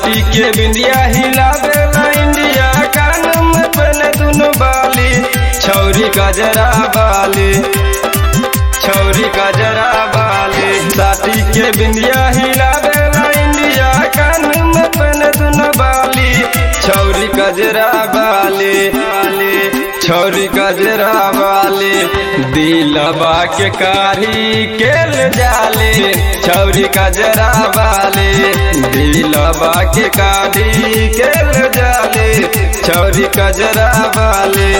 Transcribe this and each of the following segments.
साटी के बिंदिया हिला देला इंडिया कान में पहने दुनु बाली छौरी गजरा बाली छौरी गजरा बाली साटी के बिंदिया हिला देला इंडिया कान में पहने दुनु बाली छौरी गजरा बाली बाली छौरी गजरा वाले दिलबा के कारी केल जाले छौरी गजरा वाले दिलबा के कारी केल जाले छौरी गजरा वाले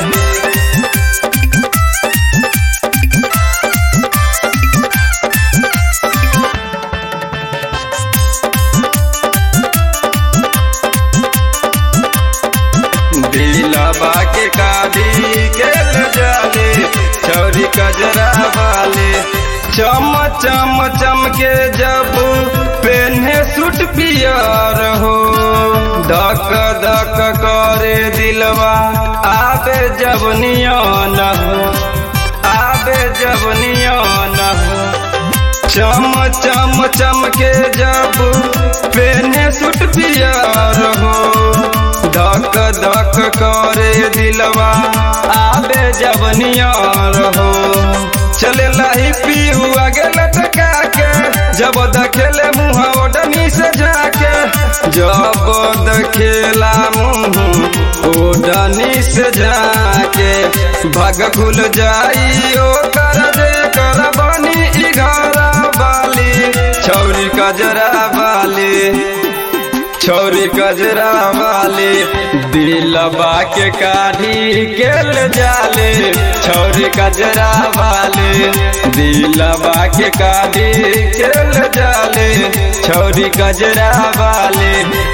दिलबा के कादी के जाले छौरी कजरा वाले चम चम चम के जब पेन्हे सूट पियर हो धक धक करे दिलवा आबे जब नियन हो आबे जब नियन हो चम चम चम के जब पेन्हे सूट पियर हो धक धक करे दिलवा आबे जब नियर हो चले लाही पीहू आगे लटका के जब दखेले मुँह ओडनी से जाके जब दखेला मुँह ओडनी से जाके भग खुल जाई ओ कर दे कर बनी घरा बाली छौरी कजरा बाली छौरी गजरा वाले दिलबा के काढ़ी केल जाले छौरी गजरा वाले दिलबा के काढ़ी केल जाले छौरी गजरा वाले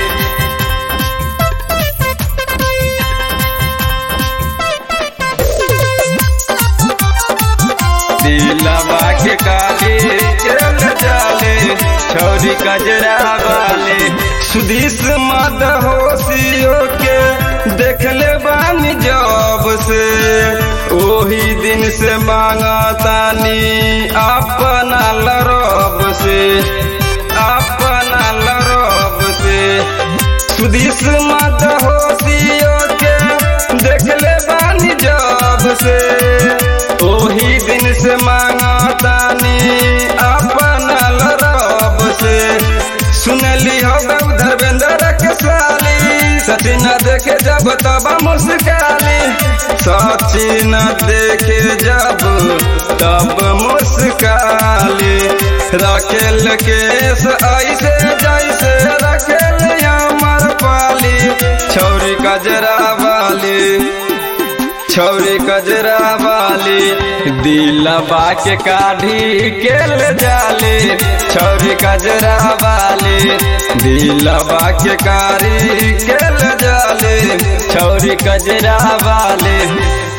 दिलबा के काढ़ी केल जाले छौरी गजरा वाले सुधीस मद होशियो के देखले बानी जब से ओही दिन से मांगा तानी अपना लरब से अपना लरब से सुधीस मद होशियो के देखले बानी जब से ओही दिन से मांगा तानी अपना लरब से सुनली हो धर्मेंद्र के साली सचिन देखे जब तब मुस्काली सचिन देखे जब तब मुस्काली रखेल केस ऐसे जैसे रखेल अमर पाली छौरी कजरा वाली छौरी कजरा वाली दिलबा के काढ़ी केल जाले छौरी कजरा वाली दिलबा के काढ़ी केल जाले छौरी कजरा वाले